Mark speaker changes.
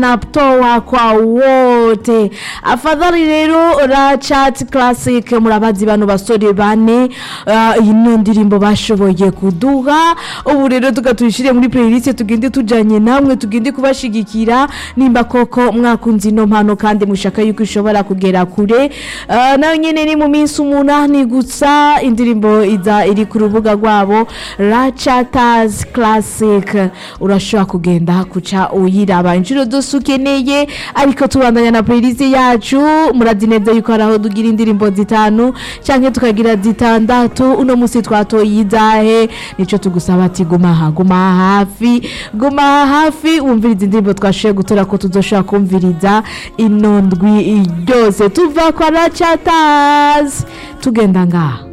Speaker 1: anatoa kwa wote afadhali rero rachat classic murabazi bano basore bane uh, ino ndirimbo bashoboye kuduha ubu rero tukatuyishire muri playlist tugende tujanye namwe tugende kubashigikira nimba koko mwakunze ino mpano kandi mushaka yuko ishobora kugera kure uh, nayo nyene ni mu minsi umunani gusa indirimbo iza iri ku rubuga rwabo rachatas classic urashobora kugenda kuca uyiraba inshuro zose ukeneye ariko tubandanya na playlist yacu murazi neza yuko hari aho dugira indirimbo zitanu canke tukagira zitandatu uno musi twatoye izahe nico tugusaba ati guma aha guma aha hafi guma aha hafi wumviriza indirimbo twashoboye gutora ko tuzoshobora kumviriza ino ndwi ryose tuva kwa rachatas tugenda ngaha